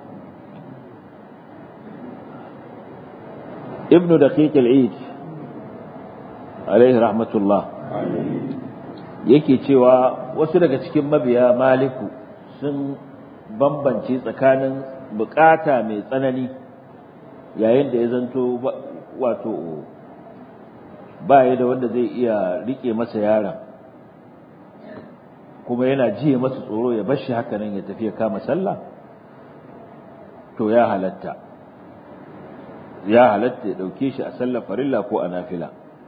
ibnu daqiq al-eid alaihi rahmatullah yake cewa wasu daga cikin mabiya maliku sun bambance tsakanin bukata mai tsanani yayin da ya zanto wato ba ya da wanda zai iya rike masa yaron kuma yana jiye masa tsoro ya bashi haka nan ya tafi ya kama sallah to ya halatta ya halatta ya dauke shi a sallar farilla ko a nafila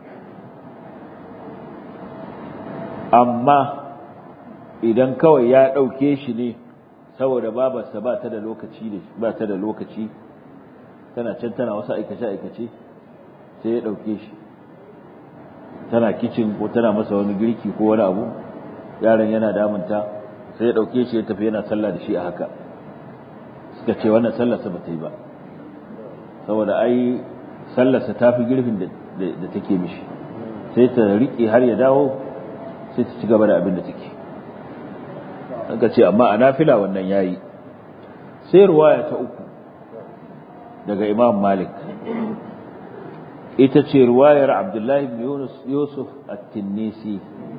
amma idan kawai ya dauke shi ne saboda babarsa ba ta da lokaci ne ba ta da lokaci tana can tana wasu aikace aikace sai ya dauke shi tana kicin ko tana masa wani girki ko wani abu yaron yana damunta sai ya dauke shi ya tafi yana sallah da shi a haka suka ce wannan sallarsa ba ta yi ba saboda ai sallarsa ta fi girfin da take mishi sai ta riƙe har ya dawo sai ta ci gaba da abin da take aka ce amma a nafila wannan yayi sai ruwaya ta uku daga imam malik ita ce ruwayar abdullahi ibn yusuf at-tinnisi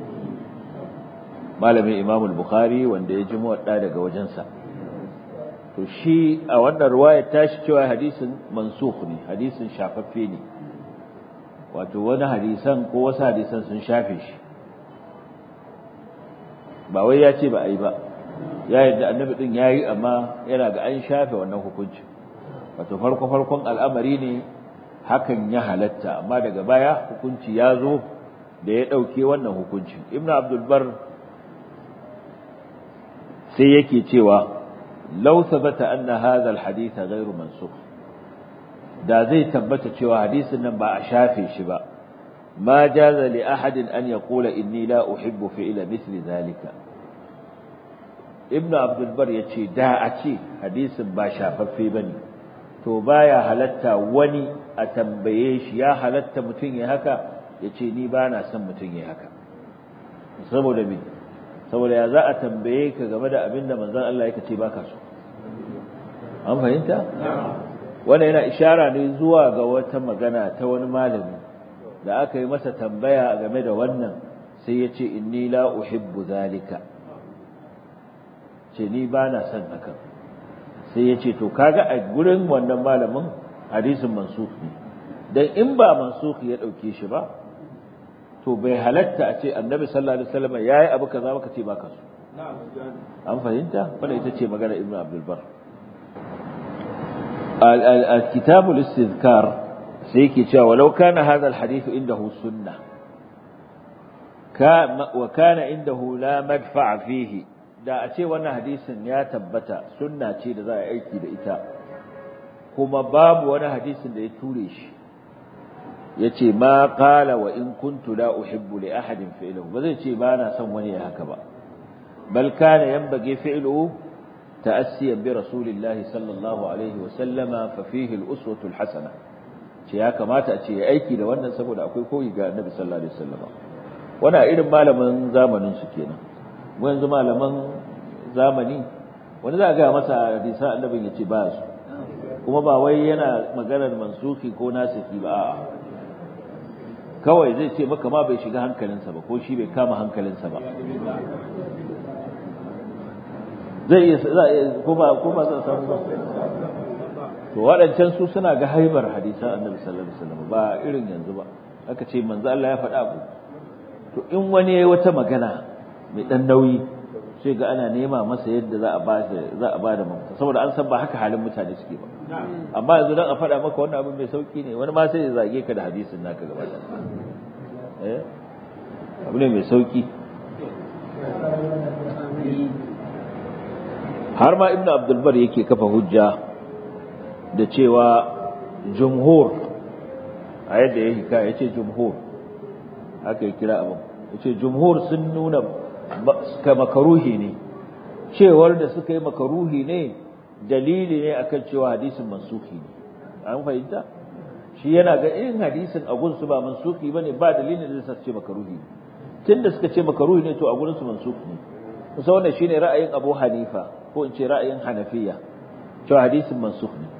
malamin imam al-bukhari wanda ya ji muwadda daga wajensa to shi a wannan ruwayar tashi cewa hadisin mansukh ne hadisin shafaffe ne wato wani hadisan ko wasu hadisan sun shafe shi ba wai ya ce ba a yi ba ya yadda annabi din ya yi amma yana ga an shafe wannan hukunci wato farko farkon al'amari ne hakan ya halatta amma daga baya hukunci ya zo da ya ɗauke wannan hukunci ibn abdulbar sai yake cewa lau sabata anna hadha alhadith ghairu mansukh da zai tabbata cewa hadisin nan ba a shafe shi ba ma jaza li ahadin an yaqula inni la uhibbu fi'la mithli dhalika ibnu abdul bar yace da a ce hadisin ba shafaffe bane to baya halatta wani a tambaye shi ya halatta mutum ya haka yace ni ba na son mutum ya haka saboda me saboda ya za a tambaye ka game da abin da manzon Allah yake ce baka so an fahimta wannan yana ishara ne zuwa ga wata magana ta wani malami da aka yi masa tambaya game da wannan sai ya ce inni la uhibbu zalika ce ni ba na son hakan sai ya ce to kaga a gurin wannan malamin hadisin mansuki dan in ba mansuki ya dauke shi ba to bai halatta a ce annabi sallallahu alaihi wasallam yayi abu kaza baka ce baka so an fahimta wanda ita ce magana ibnu abdul bar al-kitab al-istizkar sai yake cewa walau kana hadha al-hadith indahu sunnah wa kana indahu la madfa' fihi da a ce wannan hadisin ya tabbata sunna ce da za a aiki da ita kuma babu wani hadisin da ya ture shi yace ma qala wa in kuntu la uhibbu li ahadin fi'luhu ba zai ce ba na son wani ya haka ba bal kana yanbaghi fi'luhu ta'assiyan bi rasulillahi sallallahu alaihi wa sallama fa fihi al-uswatu al-hasana ce ya kamata a ce ya aiki da wannan saboda akwai koyi ga annabi sallallahu alaihi wasallama wannan irin malamin zamanin su kenan mu yanzu malaman zamani wani za a ga masa hadisan annabin ya ce ba su kuma ba wai yana maganar mansuki ko nasiki ba a'a kawai zai ce maka ma bai shiga hankalinsa ba ko shi bai kama hankalinsa ba zai iya za a kuma kuma zan samu ba to waɗancan su suna ga haibar hadisan annabi sallallahu alaihi wasallam ba irin yanzu ba aka ce manzo Allah ya faɗa abu to in wani yayi wata magana mai dan nauyi sai ga ana nema masa yadda za a ba za a ba da mafita saboda an san ba haka halin mutane suke ba amma yanzu dan a faɗa maka wannan abin mai sauki ne wani ma sai ya zage ka da hadisin naka gaba da eh abu ne mai sauki har ma ibnu abdul bar yake kafa hujja da cewa jumhur a yadda ya hikaya yace jumhur haka ya kira abin yace jumhur sun nuna ka makaruhi ne cewar da suka yi makaruhi ne dalili ne akan cewa hadisin mansuki ne an fahimta shi yana ga in hadisin a gunsu ba mansuki bane ba dalilin da zai ce makaruhi ne tunda suka ce makaruhi ne to a gurin su mansuki ne kusa wannan shine ra'ayin Abu Hanifa ko in ce ra'ayin Hanafiya cewa hadisin mansukh ne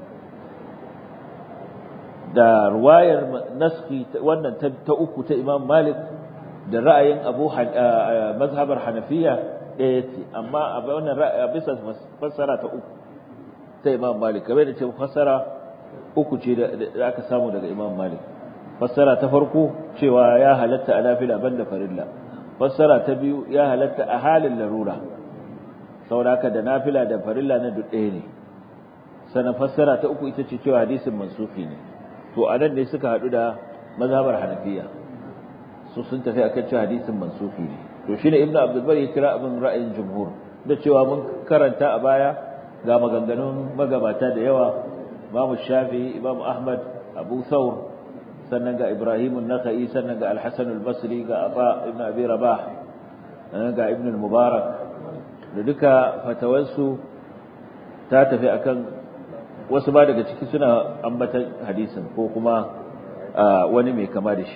da ruwayar naski wannan ta uku ta Imam Malik da ra'ayin Abu mazhabar Hanafiya ɗaya ce amma a wannan bisa fassara ta uku ta Imam Malik kamar da ce fassara uku ce da aka samu daga Imam Malik fassara ta farko cewa ya halatta a nafila banda farilla fassara ta biyu ya halatta a halin larura saboda da nafila da farilla na duk ɗaya ne sannan fassara ta uku ita ce cewa hadisin mansufi ne to a nan ne suka haɗu da mazhabar hanafiya su sun tafi akan cewa hadisin mansufi ne to shine ibnu abdul bari ya kira abin ra'ayin jumhur da cewa mun karanta a baya ga maganganun magabata da yawa imamu shafi imamu ahmad abu thawr sannan ga ibrahim an-nakhai sannan ga al-hasan al-basri ga aba ibn abi rabah ga ibn al-mubarak da duka fatawarsu ta tafi akan wasu ba daga ciki suna ambatan hadisin ko kuma wani mai kama da shi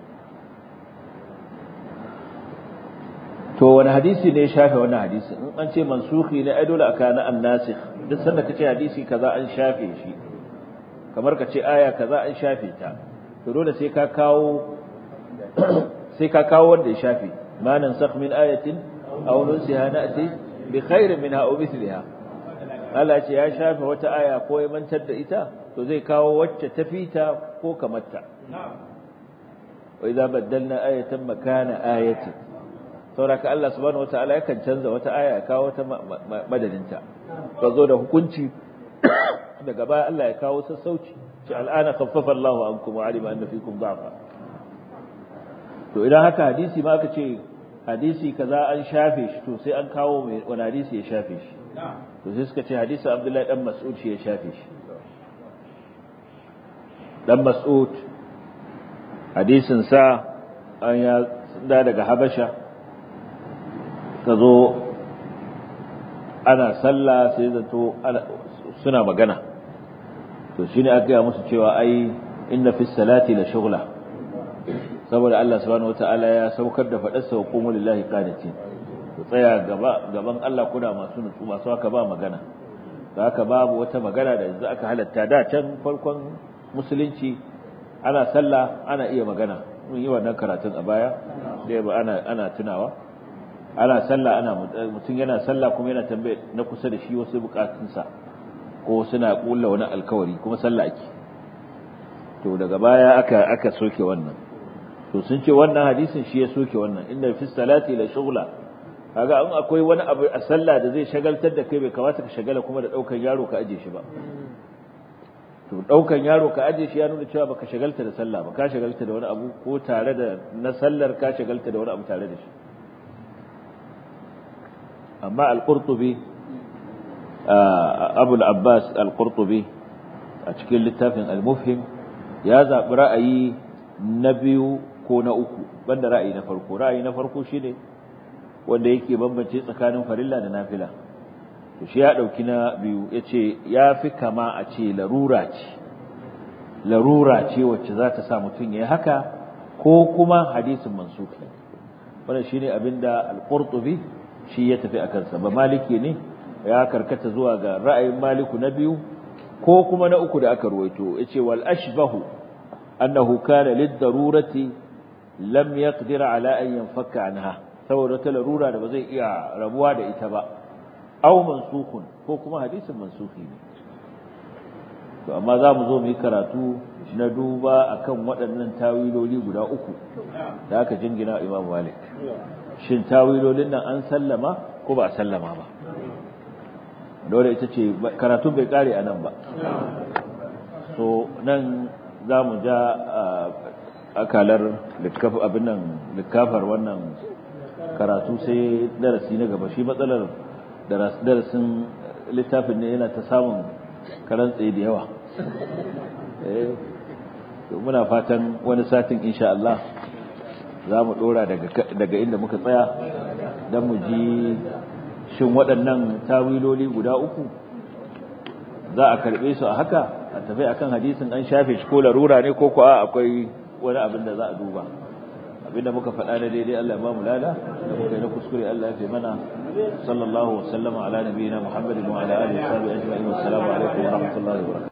to wani hadisi ne ya shafe wannan hadisi in an ce mansuhi ne ai dole a kana annasikh duk sanda kace hadisi kaza an shafe shi kamar ka ce aya kaza an shafe ta to dole sai ka kawo sai ka kawo wanda ya shafe ma nansakh min ayatin aw nunsiha na'ti bi khairin minha aw mithliha Allah ce ya shafe wata aya ko ya mantar da ita to zai kawo wacce ta fita ko kamarta wa idza baddalna ayatan makana ayatin sauraka Allah subhanahu wataala yakan canza wata aya ya kawo wata madadinta ta zo da hukunci daga baya Allah ya kawo sassauci ce al'ana khaffafa Allahu ankum wa alima anna fikum da'fa to idan haka hadisi ma aka ce hadisi kaza an shafe shi to sai an kawo mai wani hadisi ya shafe shi to sai suka ce hadisi Abdullahi dan Mas'ud shi ya shafe shi dan Mas'ud hadisin sa an ya da daga Habasha ka zo ana sallah sai zato suna magana to shine aka yi musu cewa ai inna fi salati la shughla saboda Allah subhanahu wataala ya saukar da fadarsa wa qumu lillahi qanitin ku tsaya gaba gaban Allah kuna masu nutsu masu haka ba magana da haka babu wata magana da yanzu aka halatta da can farkon musulunci ana sallah ana iya magana mun yi wannan karatun a baya da ba ana ana tunawa ana sallah ana mutum yana sallah kuma yana tambaye na kusa da shi wasu bukatunsa ko suna kulla wani alkawari kuma sallah ake to daga baya aka aka soke wannan to sun ce wannan hadisin shi ya soke wannan inda fi salati la shughla kaga an akwai wani abu a sallah da zai shagaltar da kai bai kamata ka shagala kuma da daukan yaro ka aje shi ba to daukan yaro ka aje shi ya nuna cewa baka shagalta da sallah ba ka shagalta da wani abu ko tare da na sallar ka shagalta da wani abu tare da shi amma al-qurtubi abu al-abbas al-qurtubi a cikin littafin al-mufhim ya zabi ra'ayi na biyu ko na uku banda ra'ayi na farko ra'ayi na farko shine wanda yake bambance tsakanin farilla da nafila to shi ya dauki na biyu yace ya fi kama a ce larura ce larura ce wacce za ta sa mutum yayi haka ko kuma hadisin mansuki wannan shine abinda al-qurtubi shi ya tafi akan sa ba maliki ne ya karkata zuwa ga ra'ayin maliku na biyu ko kuma na uku da aka ruwaito yace wal ashbahu annahu kana lid-darurati lam yaqdir ala an yanfaka anha saboda ta larura da ba zai iya rabuwa da ita ba aw mansukun ko kuma hadisin mansuki ne to amma za mu zo mu yi karatu na duba akan waɗannan tawiloli guda uku da aka jingina Imam Malik shin tawilolin nan an sallama ko ba a sallama ba dole ita ce karatu bai kare a nan ba so nan za mu ja akalar abin nan likafar wannan karatu sai darasi na gaba shi matsalar darasin littafin ne yana ta samun karan tsaye da yawa muna fatan wani satin insha Allah za mu dora daga inda muka tsaya don mu ji shin waɗannan tawiloli guda uku za a karɓe su a haka a tafi akan hadisin an shafe shi ko larura ne ko kuwa akwai wani abin da za a duba abinda muka faɗa na daidai Allah ya ba mu lada da muka yi na kuskure Allah ya fi mana sallallahu wa sallama ala nabiyina Muhammadin wa ala alihi wa sahbihi ajma'in wa assalamu alaikum wa rahmatullahi wa barakatuh